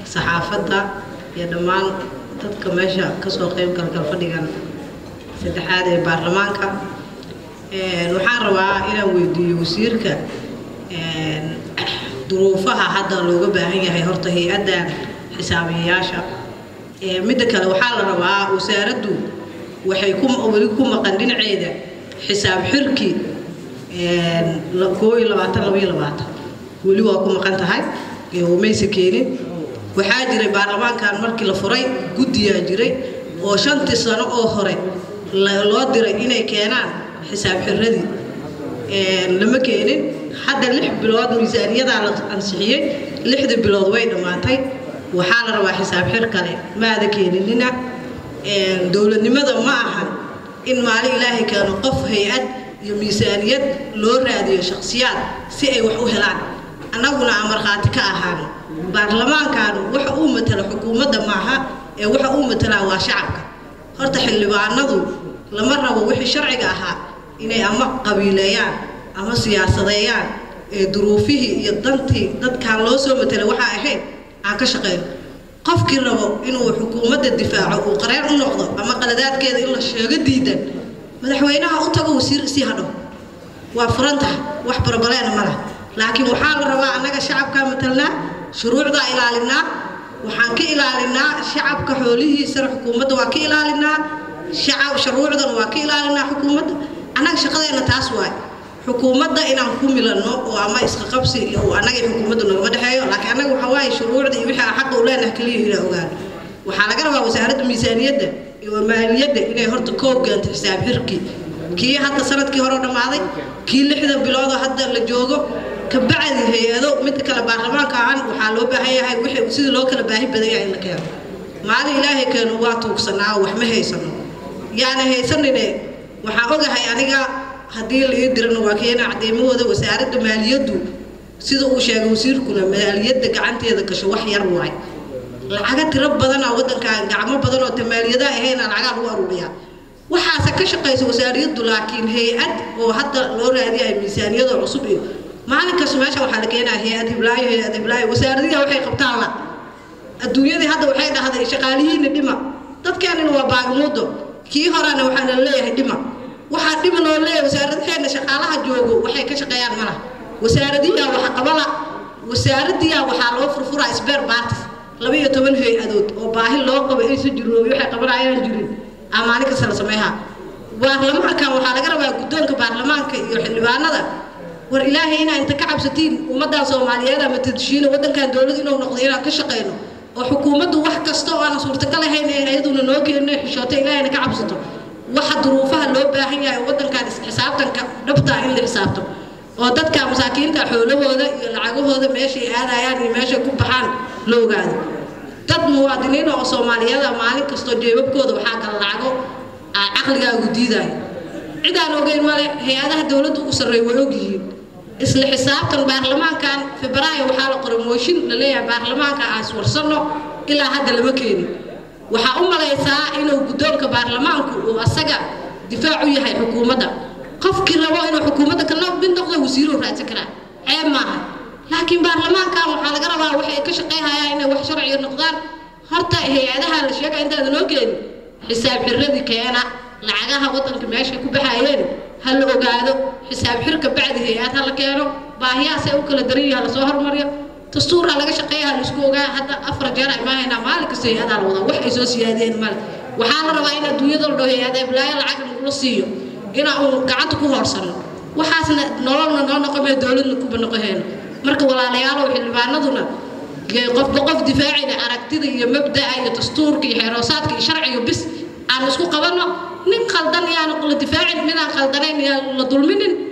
saxaafadda iyo dhammaan dadka meesha kasoo qayb galgal fadhigan saddexaad ee baarlamaanka waxaan rabaa inaan weydiiyo wasiirka duruufaha hadda looga baahan yahay horta hay-addan xisaabiyayaasha midda kale waxaa la rabaa wasaaraddu waxay weli ku maqan dhinaceeda xisaab xirki koo iyo labaatan laba iyo labaatan weli waa ku maqan tahay mayse keenin waxaa jiray baarlamaankan markii la furay guddiyaa jiray oo shantii sano oo hore loo diray inay keenaan xisaab xiradii lama keenin hadda lix bilood miisaaniyadaa la ansixiyey lixdii bilood way dhammaatay waxaa la rabaa xisaab xir kale maada keeninina dowladnimada ma ahan in maalin ilaahay keeno qof hay-ad iyo miisaaniyad loo raadiyo shakhsiyaad si ay wax u helaan annaguna aan markhaati ka ahaano baarlamaankan waxa uu matala xukuumadda maaha ee waxa uu matalaa waa shacabka horta xildhibaanadu lama rabo wixii sharciga ahaa inay ama qabiileeyaan ama siyaasadeeyaan ee duruufihii iyo dantii dadkan loo soo matalay waxaa ahayd aan ka shaqeyno qofkii rabo inuu xukuumadda difaaco uu qareen u noqdo ama qaladaadkeeda in la sheego diidan madaxweynaha u tago wasiir sii hadho waa furantaha wax barobaleena ma lah laakiin waxaa la rabaa annaga shacabkaa matalnaa shuruucdaa ilaalinaa waxaan ka ilaalinaa shacabka xoolihiisana xukuumadda waa ka ilaalinaa shacab shuruucdana waa ka ilaalinaa xukuumadda annaga shaqadeena taas waay xukuumadda inaan ku milanno oo ama isqa qabsi oo annaga xukuumaddu nagama dhexeeyo laakiin annaga waxaa waaye shuruucda iyo wixii aan xaqa u leenahay keliya inaan ogaano waxaa laga rabaa wasaaradda miisaaniyadda iyo maaliyadda inay horta koob keento xisaab xirkii kii hadda sanadkii hore dhammaaday kii lixda biloodoo hadda la joogo kabacdi hay-ado midda kale baarlamaanka ahan waxaa loo baahan yahay wixii sidii loo kala baahi badan yahay in la keeno maalin ilaahay keeno waa tuugsanaa wax ma haysano yaani haysanine waxaa ogahay aniga haddii la ii dirana waa keena caddeymahooda wasaaradda maaliyaddu sida uu sheegay wasiirkuna maaliyadda gacanteeda gasho wax yar waay lacaga tiro badana waddankan gacmo badan oo tamaaliyada ahayna lacagaa lagu aruuriyaa waxaase ka shaqaysa wasaariyaddu laakiin hay-ad oo hadda loo raadiyahay miisaaniyadoo cusub iyo maalin kasta meesha waxaa la keenaa hay-ad hiblaayo hay-ad hiblaayo wasaaradihi waxay qabtaan la adduunyadii hadda waxay dhahday shaqaalihiina dhima dadkeenina waa baagmuudo kii horena waxaa la leeyahay dhima waxaa dhima loo leeyahay wasaaradaheena shaqaalaha joogo waxay ka shaqeeyaan malaha wasaaradiyaa waxa qabala wasaaradiyaa waxaa loo furfuraa sbeer baartis laba iyo toban hay-adood oo baahi loo qabo aysan jirin oo waxay qabanayaan jirin aa maalin kasta la sameeyaa baarlamaankan waxaa laga rabaa guddoonka baarlamaanka iyo xildhibaanada war ilaahay inaa inta ka cabsatiin ummaddan soomaaliyeed ama tadishiina waddankan dowlad inuu noqdo inaan ka shaqeyno oo xukuumaddu wax kasta oo aan suurtagal ahayn ee ayaduna noo keenno xishooto ilaahayna ka cabsato waxa duruufaha loo baahan yahay waddankan xisaabtanka dhabtaa in la xisaabto oo dadka masaakiinta xoolahooda iyo lacagahooda meeshay aadayaan iyo meeshay ku baxaan la ogaado dad muwaadiniin oo soomaaliyeeda maalin kastoo jeebabkooda waxaa kala lacago caqligaagu diidaayo cidaan ogeyn male hay-adaha dowladda ugu sarreeya way ogyihiin isla xisaabtan baarlamaankan febraayo waxaa la qoray mooshin la leeyahay baarlamaanka aan iswarsanno ilaa hadda lama keenin waxaa u malaysaa inuu guddoonka baarlamaanku uu asaga difaac u yahay xukuumadda qofkii rabo inuu xukuumadda kana mid noqdo wasiiruu raadsan karaa ceeb maaha laakiin baarlamaankan waxaa laga rabaa waxay ka shaqayhayaan inay wax sharciga noqdaan horta hay-adaha la sheega intaada noo keenin xisaab xirradii keena lacagaha waddanka meeshay ku baxayeen ha la ogaado xisaab xirka bacdi hay-ad ha la keeno baahiyahaasay u kala daran yaha lasoo hormariyo dastuuraa laga shaqeeya ha laisku ogaa hadda afar jeer ay maahaynaa maalin kasta hay-adaa la wadaa wax ay soo siyaadeen male waxaa la rabaa in adduunyada la dhaho hay-ada iblaayo lacag nagula siiyo inaa uu gacanta ku hoorsanno waxaasna nololna noo noqomee dowladna kuba noqohayno marka walaalayaalow xildhibaanaduna qofba qof difaacina aragtida iyo mabda'a iyo dastuurka iyo xeeroosaadka iyo sharciga bis aan isku qabanno nin qaldan yaanu la difaacin midaan qaldanayn yaan la dulminin